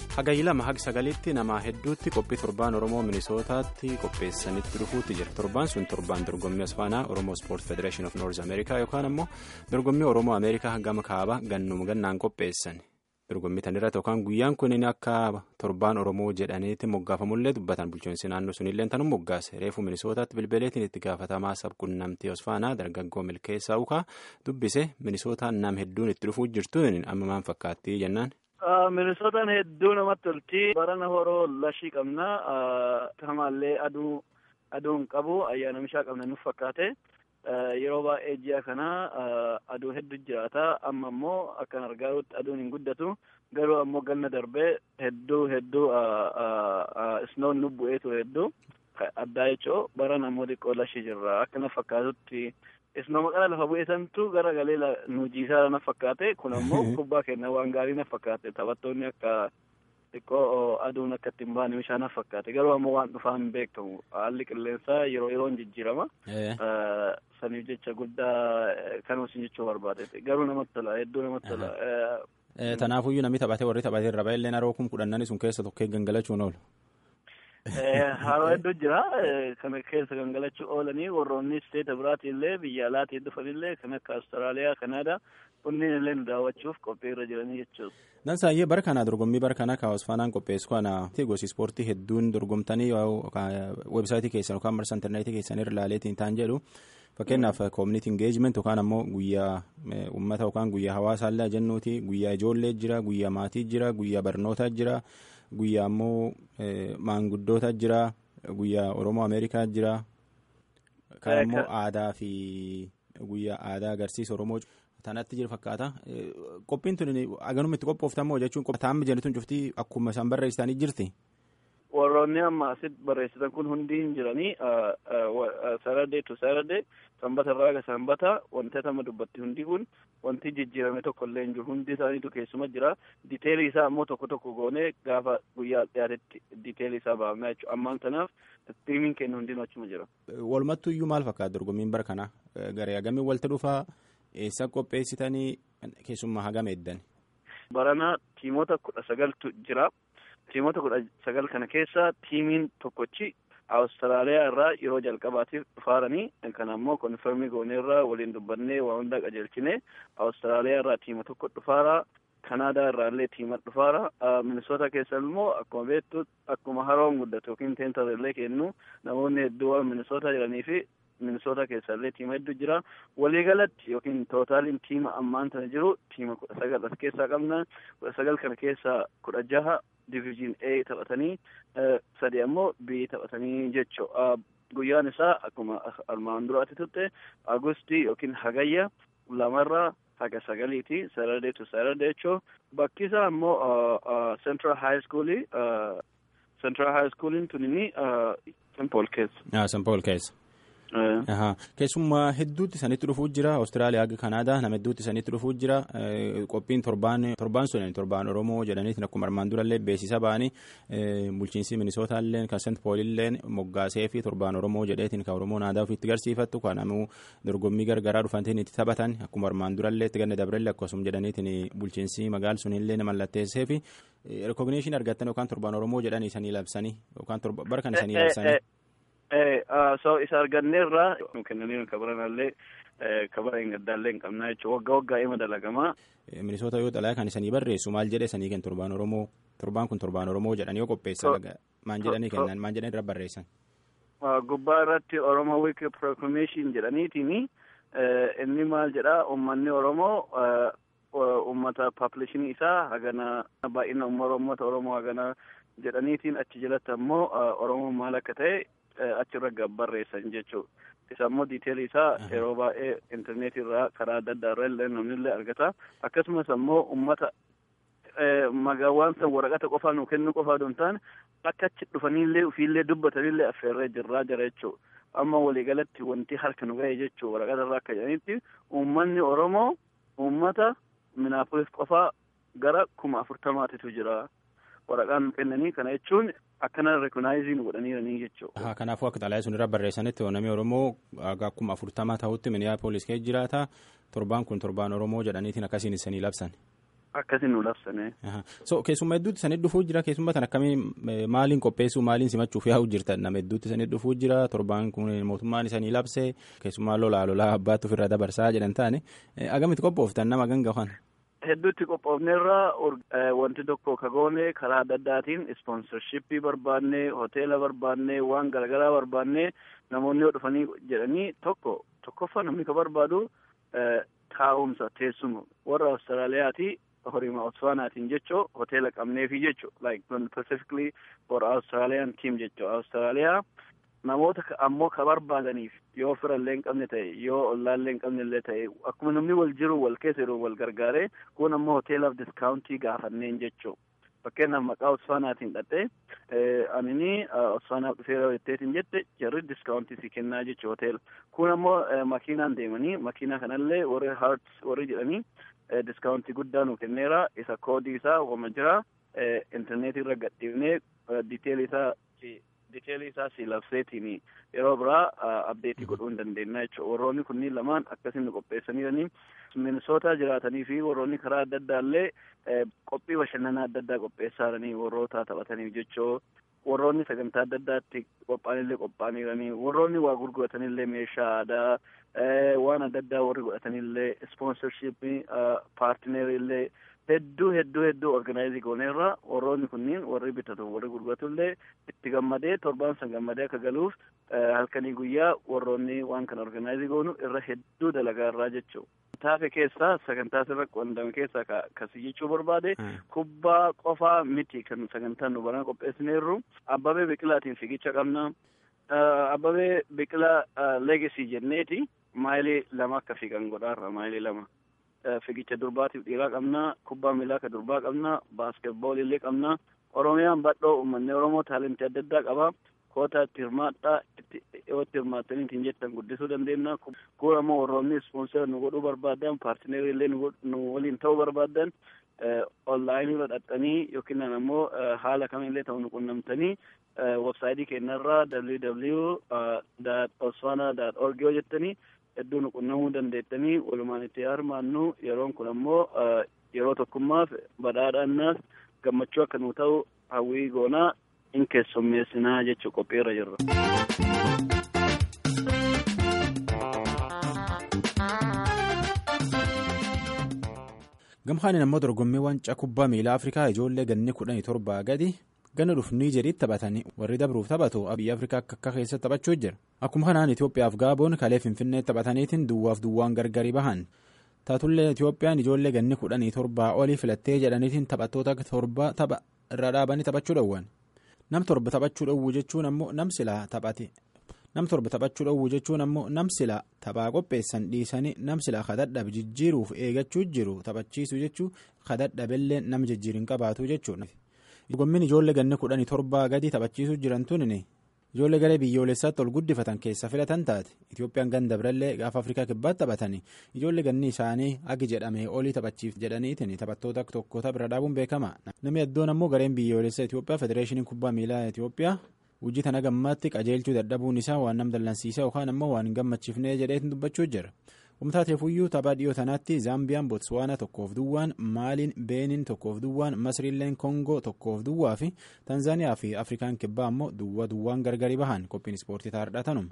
hagayyi lama haga sagaliitti namaa hedduutti qophii torbaan oromoo minisootaatti qopheessanitti dhufuutti jira torbaan sun torbaan dorgommii asfaanaa oromoo sport federation of north america yookaan ammoo dorgommii oromoo ameerikaa gama kaaba gannuma gannaan qopheessan dorgommii tanirratti yookaan guyyaan kun akka torbaan oromoo jedhaniitti moggaafamullee dubbatan bulchiinsi naannoo sunillee tanuu moggaase reefu minisootaatti bilbileetiin itti gaafatamaa sabquunnamtii asfaanaa dargaggoo milkeessaa ukaa dubbise minisootaan nam hedduun itti dhufuu jirtuun amma maal fakkaatti jennaan. Minisootaan hedduu namatti tolti. Barana horoo lashii qabna. Kamaallee aduu aduu hin qabu. Ayyaana mishaa qabna nuuf fakkaate. Yeroo baay'ee ji'a kana aduu hedduu jiraata. Amma immoo akkan argaa jirutti aduun hin guddatu. Garuu ammoo ganna darbee hedduu hedduu isnoon nu bu'ee ture hedduu. Addaa jechuun barana ammoo xiqqoo lashii jirra. Akka na fakkaatutti. Isnoo maqaa lafa bu'eesantu gara galee nu jiisaa na fakkaate kun ammoo kubbaa kenna waan gaarii na fakkaate taphattoonni akka xiqqoo aduun akka ittiin baane bishaan na fakkaate garuu ammoo waan dhufaa hin beekamu haalli qilleensaa yeroo yeroon jijjiirama. Saniif jecha guddaa kan isin jechuu barbaade garuu namatti tola hedduu namatti tola. Tanaafuyyuu namni taphatee warri taphatee irra baay'ee haroo kun kudhannani sun keessa tokkee gangalachuun oolu. Haroo hedduu jira. Kana keessa gangalachuu oolanii warroonni isteeta biraatiin illee biyya alaatiin dhufanillee kan akka Awustiraaliyaa, Kanaadaa kunniin illee nu daawwachuuf qophii irra jiranii jechuudha. Dansaayyee bara kana dorgommii bara kana kaawwas faanaan qopheessu kana gosi ispoortii hedduun dorgomtanii weebsaayitii keessan yookaan marsa intarneetii keessan irra ilaaleetiin ta'an jedhu fakkeenyaaf koominiti ingeejiment yookaan ammoo guyyaa uummata yookaan guyyaa hawaasaallee jennuuti guyyaa ijoollee jira guyyaa maatii jira guyyaa barnootaa jira. Guyyaa ammoo maanguddoota jira guyyaa Oromoo Ameerikaa jira kan immoo aadaa fi guyyaa aadaa agarsiisa Oromoo tanatti jiru fakkaata. Qophiin tun aganuma itti qophooftamoo jechuun taa'amni jennuun cuftii akkuma isaan barreessitanii jirti. Warroonni amma asitti barreessitan kun hundi hin jiranii saradee tu saradee sanbata irraa aga sanbata wanti amma dubbatti hundi kun wanti jijjiirame tokko illee hin jiru hundi isaaniitu keessuma jira diteelii isaa ammoo tokko tokko goonee gaafa guyyaa dhiyaatetti diteelii isaa baafnaa jechuudha ammaan kanaaf tiimiin kennu hundinuu achuma jira. Walumattuu iyyuu maal fakkaata dorgommiin bara kana garee hagamii walitti dhufaa eessa qopheessitanii keessummaa hagama eddan. Barana tiimoota kudha sagaltu jira. Tiimoota kudha sagal kana keessa tiimiin tokkochi Awustiraaliyaa irraa yeroo jalqabaatiif dhufaaranii kan ammoo konfirmii gooneerraa waliin dubbannee waa hundaa qajeelchine Awustiraaliyaa irraa tiima tokko dhufaara. Kanaadaa irraa illee tiima dhufaara. Minisoota keessa immoo akkuma beektu akkuma haroon guddatu yookiin teentar illee kennu namoonni hedduu waan minisoota jiranii fi minisoota keessa illee tiima hedduu jira. Waliigalatti yookiin tootaaliin tiima ammaan tana jiru tiima kudha sagal as keessaa qabna. Kudha sagal kana keessaa kudha jaha diviizhin A taphatanii sadi ammoo B taphatanii jechuudha. Guyyaan isaa akkuma armaan duraatti turte Agustii yookiin Hagayya lamarraa haga sagaliiti Saturday to Saturday jechuun bakki isaa ammoo Central High School Central High Schooliin tunini St. Paul keessa. St. Paul keessa. Keessummaa hedduutti sanitti dhufuu jira Awustiraaliyaa haga Kanaadaa nama hedduutti sanitti dhufuu jira qophiin torbaan torbaan sun torbaan Oromoo jedhaniitiin akkuma armaan durallee beeksisa ba'anii bulchiinsi Minisootallee kan Sent Poolillee moggaasee fi torbaan Oromoo jedheetiin kan Oromoon aadaa ofiitti garsiifattu kan ammoo dorgommii gargaraa dhufantiin itti taphatan akkuma armaan durallee itti ganna dabrelle akkasuma jedhaniitiin bulchiinsi magaal sunillee mallatteessee fi rikogniishin argattan yookaan torbaan Oromoo jedhanii isanii labsanii yookaan bara kan isanii labsanii. so isa arganneerraa kennanii kabaranallee kabara hin gaddaallee hin qabnaa jechuudha waggaa waggaa ima dalagamaa. Minisoota yoo xalayaa kan isanii barreessu maal jedhe sanii kennu torbaan Oromoo torbaan kun torbaan Oromoo jedhanii yoo qopheessan maan jedhanii kennan maan jedhanii irra barreessan. Gubbaa irratti Oromoo Week Proclamation jedhaniitini inni maal jedhaa uummanni Oromoo uummata paapuleeshinii isaa hagana baay'ina uummata Oromoo hagana jedhaniitiin achi jalatti ammoo Oromoo maal akka ta'e achirra barreessan jechuudha. Isa immoo diiteelii isaa yeroo baay'ee intarneetii irraa karaa adda addaa irra illee namni illee argata. Akkasumas ammoo uummata magaawwan san waraqata qofaa nu kennu qofaa don taane akka achi dhufanillee ofiillee dubbatanillee affeerree jirraa jira jechuudha. Amma waliigalatti wanti harka nu ga'e jechuudha waraqata irraa akka jedhanitti uummanni Oromoo uummata Minaapolis qofaa gara kuma afurtamaatitu jira. waraqaan nu kennanii kana jechuun akkana rekonaayizii nu godhaniiranii jechuudha. Kanaafuu akka xalayaa sun irra barreessanitti namni Oromoo akkuma afurtama ta'utti Miniyaapolis keessa jiraata torbaan kun torbaan Oromoo jedhaniitiin akkasiin isanii labsan. Akkasiin nu labsane. So keessummaa hedduutti san dhufuu jira keessummaa tan akkamii maaliin qopheessuu maaliin simachuuf yaa'u jirtan nama hedduutti san dhufuu jira torbaan kun mootummaan isanii labse keessummaa lolaa lolaa abbaatti ofirraa dabarsaa jedhan taane agamitti qophooftan nama ganga kan. Hedduutti qophoofneerra wanti tokko kagoone karaa adda addaatiin ispoonsarshippii barbaanne hoteela barbaanne waan garaagaraa barbaanne namoonni yoo dhufanii jedhanii tokko tokkoffaa namni ka barbaadu taa'umsa teessuma warra Awustiraaliyaati horima Botswaanaatiin jechoo hoteela qabneefi jechoo like specifically for Australian team jechoo Awustiraaliyaa namoota ammoo ka barbaadaniif yoo firallee hin qabne ta'e yoo ollaallee hin qabne illee ta'e akkuma namni wal jiru wal keessa jiru wal gargaaree kun ammoo hoteelaaf diskaawuntii gaafanneen jechoo fakkeenyaaf maqaa Botswaanaatiin dhaqee anini Botswaanaaf dhufeera jetteetiin jette jarri diskaawuntii si kennaa jechuu hoteela kun ammoo makiinaan deemanii makiinaa kanallee warri haarts warri jedhanii diskaawuntii guddaa nu kenneera isa koodii isaa wama jira intarneetii irra gadhiifnee diteelii isaa diteelii isaa si labseetiin yeroo biraa abdeetii godhuu hin dandeenya jechuudha warroonni kunniin lamaan akkasiin nu qopheessaniiranii minisootaa jiraatanii fi warroonni karaa adda addaa illee qophii bashannanaa adda addaa qopheessaaranii warroota taphataniif jechoo warroonni sagantaa adda addaatti qophaa'anillee qophaa'aniiranii warroonni waa gurguratanillee meeshaa aadaa waan adda addaa warri godhatanillee ispoonsarshippii paartineerillee hedduu hedduu hedduu organaayizii gooneerra warroonni kunniin warri bitatu warri gurguratullee itti gammadee torbaan san gammadee akka galuuf halkanii guyyaa warroonni waan kana organaayizii goonu irra hedduu dalagaarraa jechuu taafe keessaa sagantaa sirra qondame keessaa kasi jechuu barbaade kubbaa qofaa miti kan sagantaan nu baran qopheessineerru abbabee biqilaatiin fiigicha qabna abbabee biqilaa leegesii jenneeti maayilii lama akka fiigan godhaarra maayilii lama fiigicha durbaatiif dhiiraa qabna kubbaa miilaa ka durbaa qabna baaskeetboolii illee qabna oromiyaan badhoo uummanni oromoo taalentii adda addaa qaba koota itti hirmaadhaa yoo itti hirmaattanii ittiin jettan guddisuu dandeenya kun ammoo warroonni ispoonsera nu godhuu barbaadan paartineerii illee nu waliin ta'uu barbaadan onlaayinii irra dhaxxanii yookiin ammoo haala kamillee ta'u nu qunnamtanii websaayitii keenyarraa www osfana org yoo jettanii hedduu nu qunnamuu dandeettanii walumaan itti hirmaannu yeroon kun ammoo yeroo tokkummaaf badhaadhaannaas gammachuu akka nu ta'u hawwii goonaa in keessummeessinaa jechuu qophiirra jirra. gamhaaniin ammoo dorgommii waancaa kubbaa miilaa afrikaa ijoollee ganni kudhanii torbaa gadi ganna dhufu niijeriitti taphatanii warri dabruuf taphatu biyya afrikaa akka akka keessatti taphachuu jira akkuma kanaan itiyoophiyaaf gaaboon kalee finfinnee taphataniitiin duwwaaf duwwaan gargari bahan taatullee itiyoophiyaan ijoollee ganni kudhanii torbaa olii filattee jedhaniitiin taphattoota torba tapha irra dhaabanii taphachuu dhowwan nam torba taphachuu dhowwu jechuun ammoo nam silaa taphate nam torba taphachuu dhowwu jechuun ammoo nam silaa taphaa qopheessan dhiisanii nam silaa kadhadhabe jijjiiruuf eegachuu jiru taphachiisuu jechuu kadhadhabellee nam jijjiirin qabaatu jechuudha. dorgommiin ijoollee ganni kudhanii torbaa gadi taphachiisuu jiran tuni ijoollee garee biyyoolessaatti ol guddifatan keessa filatan taate itiyoophiyaan ganda birallee gaafa afrikaa kibbaatti taphatanii ijoollee ganni isaanii agi jedhamee olii taphachiif jedhaniitiin taphattoota tokkoota bira dhaabuun beekama namni iddoon ammoo gareen biyyoolessaa itiyoophiyaa federeeshinii kubbaa miilaa itiyoophiyaa hojii tana gammaatti qajeelchuu dadhabuun isaa waan nam dallansiisa yookaan ammoo waan hin gammachiifnee jedheetiin dubbachuu jira. Humtaateefuyyuu taphaa dhiyoo tanaatti Zaambiyaan Botswaana tokkoof duwwaan Maaliin Beenin tokkoof duwwaan Masriilleen Kongoo tokkoof duwwaa fi Tanzaaniyaa fi Afrikaan kibbaa ammoo duwwa duwwaan gargari bahan qophiin ispoortii taa'aadha tanuma.